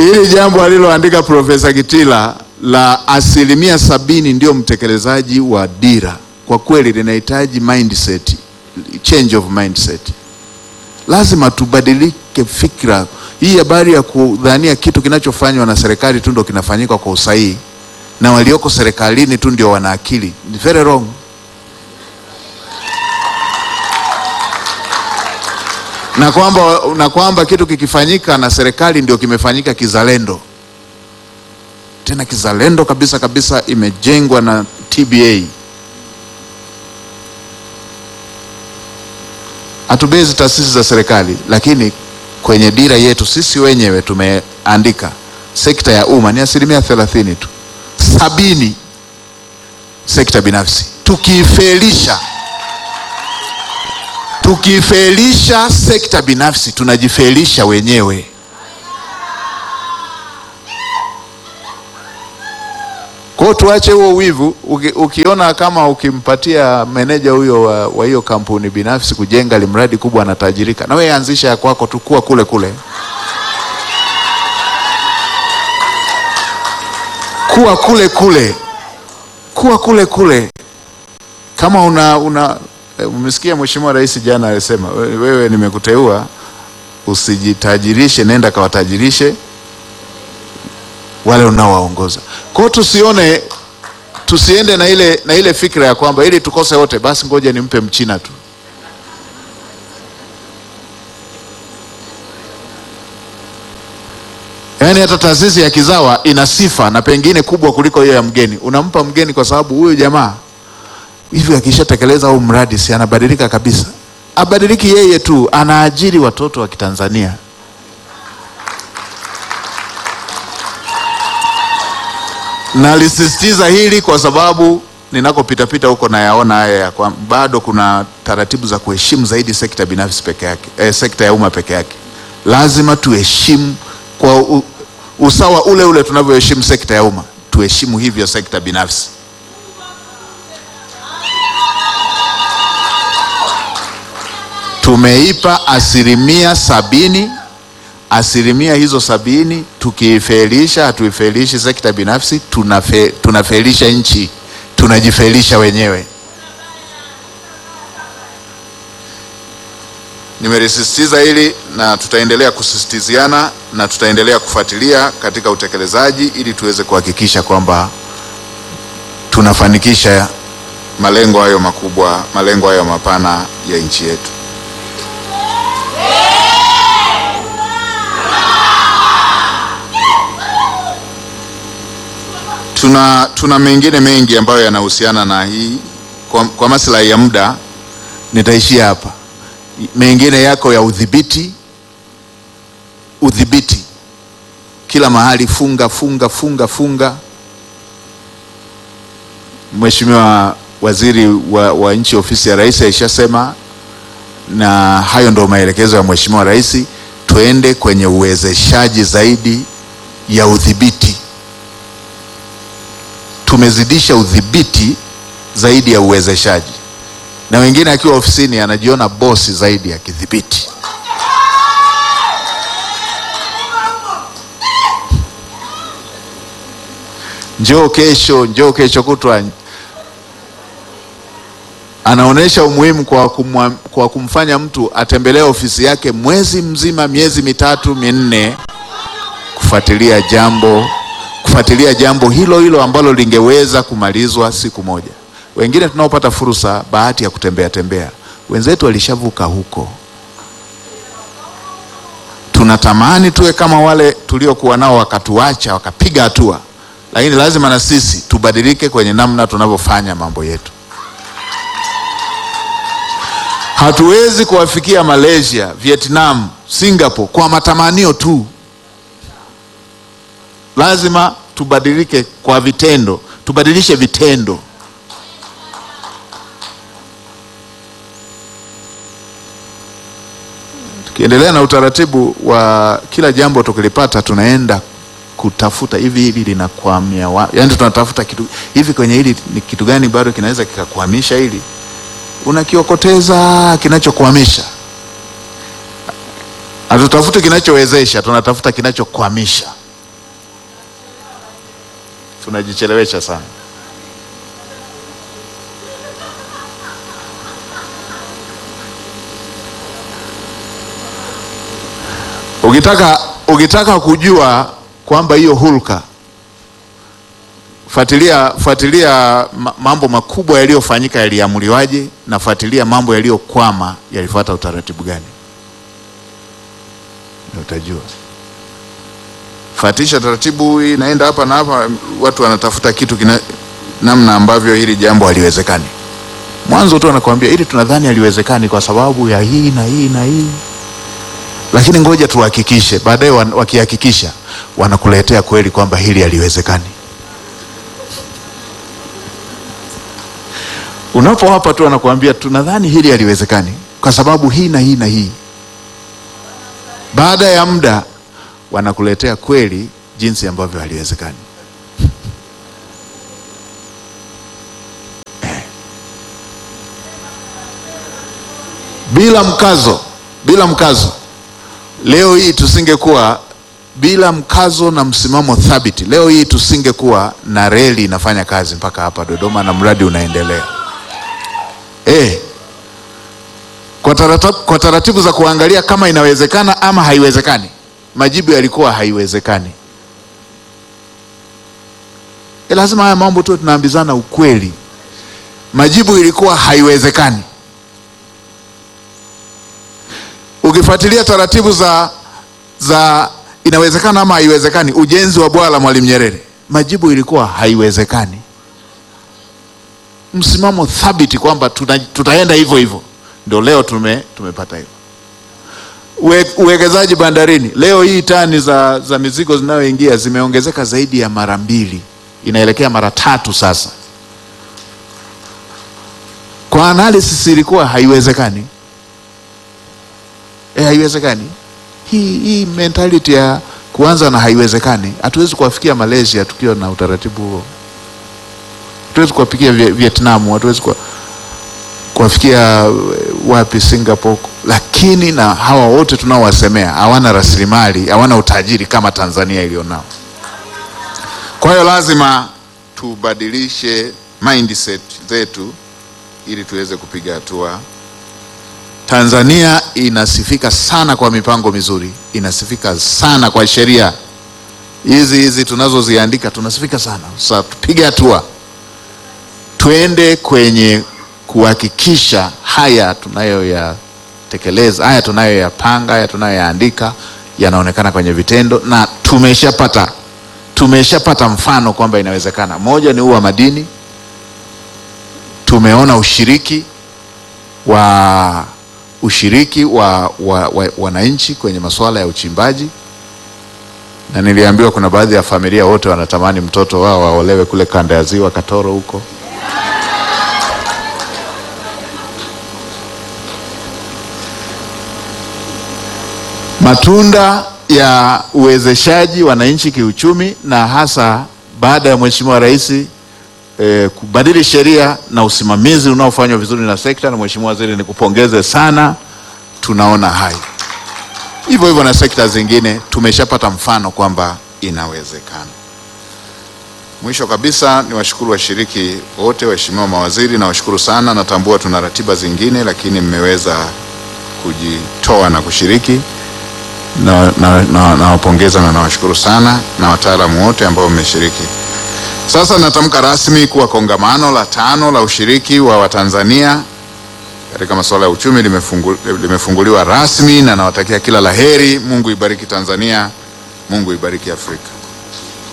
Hili jambo aliloandika Profesa Kitila la asilimia sabini ndio mtekelezaji wa dira, kwa kweli linahitaji mindset, change of mindset. Lazima tubadilike fikra. Hii habari ya kudhania kitu kinachofanywa na serikali tu ndio kinafanyika kwa usahihi na walioko serikalini tu ndio wana akili ni very wrong. Na kwamba, na kwamba kitu kikifanyika na serikali ndio kimefanyika kizalendo, tena kizalendo kabisa kabisa, imejengwa na TBA. Hatubezi taasisi za serikali, lakini kwenye dira yetu sisi wenyewe tumeandika sekta ya umma ni asilimia thelathini tu, sabini sekta binafsi. Tukiifelisha tukiifelisha sekta binafsi tunajifelisha wenyewe. Kwa hiyo tuache huo wivu. Uki, ukiona kama ukimpatia meneja huyo wa, wa hiyo kampuni binafsi kujenga limradi kubwa anatajirika, na wewe anzisha ya kwako tu, kuwa kule kule, kuwa kule kule, kuwa kule kule. Kama una, una umesikia Mheshimiwa Rais jana alisema, wewe nimekuteua usijitajirishe, nenda kawatajirishe wale unaowaongoza. Kwa hiyo tusione, tusiende na ile, na ile fikra ya kwamba ili tukose wote basi ngoja nimpe Mchina tu. Yaani hata taasisi ya kizawa ina sifa na pengine kubwa kuliko hiyo ya mgeni. Unampa mgeni kwa sababu huyu jamaa hivi akishatekeleza huu mradi si anabadilika kabisa? Abadiliki yeye tu, anaajiri watoto wa Kitanzania. Nalisisitiza hili kwa sababu ninakopitapita huko nayaona haya ya kwa bado kuna taratibu za kuheshimu zaidi sekta binafsi peke yake, eh, sekta ya umma peke yake. Lazima tuheshimu kwa u, usawa ule ule tunavyoheshimu sekta ya umma, tuheshimu hivyo sekta binafsi. Tumeipa asilimia sabini. Asilimia hizo sabini tukiifelisha, hatuifelishi sekta binafsi, tunafe, tunafelisha nchi, tunajifelisha wenyewe. Nimelisisitiza hili na tutaendelea kusisitiziana na tutaendelea kufuatilia katika utekelezaji ili tuweze kuhakikisha kwamba tunafanikisha malengo hayo makubwa, malengo hayo mapana ya nchi yetu. Tuna, tuna mengine mengi ambayo yanahusiana na hii. Kwa, kwa maslahi ya muda nitaishia hapa. Mengine yako ya udhibiti, udhibiti kila mahali, funga funga funga funga. Mheshimiwa Waziri wa, wa Nchi Ofisi ya Rais aishasema, na hayo ndio maelekezo ya Mheshimiwa Rais, tuende kwenye uwezeshaji zaidi ya udhibiti tumezidisha udhibiti zaidi ya uwezeshaji, na wengine akiwa ofisini anajiona bosi zaidi ya kidhibiti. Njoo kesho, njoo kesho kutwa, anaonyesha umuhimu kwa, kumwa, kwa kumfanya mtu atembelee ofisi yake mwezi mzima, miezi mitatu minne, kufuatilia jambo kufuatilia jambo hilo hilo ambalo lingeweza kumalizwa siku moja. Wengine tunaopata fursa bahati ya kutembea tembea, wenzetu walishavuka huko. Tunatamani tuwe kama wale tuliokuwa nao wakatuacha wakapiga hatua, lakini lazima na sisi tubadilike kwenye namna tunavyofanya mambo yetu. Hatuwezi kuwafikia Malaysia, Vietnam, Singapore kwa matamanio tu. Lazima tubadilike kwa vitendo, tubadilishe vitendo. Tukiendelea na utaratibu wa kila jambo tukilipata, tunaenda kutafuta hivi, hili linakwamia wapi? Yaani tunatafuta kitu hivi, kwenye hili ni kitu gani bado kinaweza kikakwamisha hili, unakiokoteza kinachokwamisha. Hatutafuti kinachowezesha, tunatafuta kinachokwamisha. tunajichelewesha sana. Ukitaka, ukitaka kujua kwamba hiyo hulka, fuatilia fuatilia ma- mambo makubwa yaliyofanyika yaliamuliwaje, na fuatilia mambo yaliyokwama yalifuata utaratibu gani, ndio utajua. Fatisha taratibu, hii inaenda hapa na hapa, watu wanatafuta kitu kina, namna ambavyo hili jambo haliwezekani. Mwanzo tu anakuambia ili tunadhani haliwezekani kwa sababu ya hii na hii na hii lakini ngoja tuhakikishe. Baadaye wan- wakihakikisha, wanakuletea kweli kwamba hili haliwezekani. Unapowapa tu wanakuambia tunadhani hili haliwezekani kwa sababu hii na hii na hii. Baada ya muda wanakuletea kweli jinsi ambavyo haliwezekani. Eh. Bila mkazo, bila mkazo Leo hii tusingekuwa bila mkazo na msimamo thabiti, leo hii tusingekuwa na reli inafanya kazi mpaka hapa Dodoma na mradi unaendelea. Eh, kwa taratibu, kwa taratibu za kuangalia kama inawezekana ama haiwezekani, majibu yalikuwa haiwezekani. Eh, lazima haya mambo tu tunaambizana ukweli. Majibu ilikuwa haiwezekani. Ukifuatilia taratibu za za inawezekana ama haiwezekani, ujenzi wa bwawa la Mwalimu Nyerere, majibu ilikuwa haiwezekani. Msimamo thabiti kwamba tuta, tutaenda hivyo hivyo, ndio leo tume, tumepata hivyo. Uwe, uwekezaji bandarini, leo hii tani za, za mizigo zinayoingia zimeongezeka zaidi ya mara mbili, inaelekea mara tatu sasa. Kwa analysis ilikuwa haiwezekani. Eh, haiwezekani. Hii hii mentality ya kuanza na haiwezekani, hatuwezi kuwafikia Malaysia tukiwa na utaratibu huo. Hatuwezi kuwafikia Vie- Vietnam, hatuwezi kuwa- kuwafikia eh, wapi Singapore, lakini na hawa wote tunaowasemea hawana rasilimali, hawana utajiri kama Tanzania ilionao. Kwa hiyo lazima tubadilishe mindset zetu ili tuweze kupiga hatua Tanzania inasifika sana kwa mipango mizuri, inasifika sana kwa sheria hizi hizi tunazoziandika, tunasifika sana. Sasa tupige hatua, twende kwenye kuhakikisha haya tunayoyatekeleza, haya tunayoyapanga, haya tunayoyaandika yanaonekana kwenye vitendo, na tumeshapata tumeshapata mfano kwamba inawezekana. Moja ni huu wa madini, tumeona ushiriki wa ushiriki wa wa- wa- wananchi kwenye masuala ya uchimbaji, na niliambiwa kuna baadhi ya familia wote wanatamani mtoto wao waolewe kule kanda ya ziwa Katoro huko. Matunda ya uwezeshaji wananchi kiuchumi, na hasa baada ya Mheshimiwa Rais eh, kubadili sheria na usimamizi unaofanywa vizuri na sekta, na Mheshimiwa Waziri, nikupongeze sana, tunaona hayo. Hivyo hivyo na sekta zingine tumeshapata mfano kwamba inawezekana. Mwisho kabisa ni washukuru washiriki wote, waheshimiwa mawaziri, na washukuru sana. Natambua tuna ratiba zingine, lakini mmeweza kujitoa na kushiriki na nawapongeza na, nawapongeza na nawashukuru sana na wataalamu wote ambao mmeshiriki. Sasa natamka rasmi kuwa kongamano la tano la ushiriki wa Watanzania katika masuala ya uchumi limefungu, limefunguliwa rasmi na nawatakia kila laheri. Mungu ibariki Tanzania, Mungu ibariki Afrika.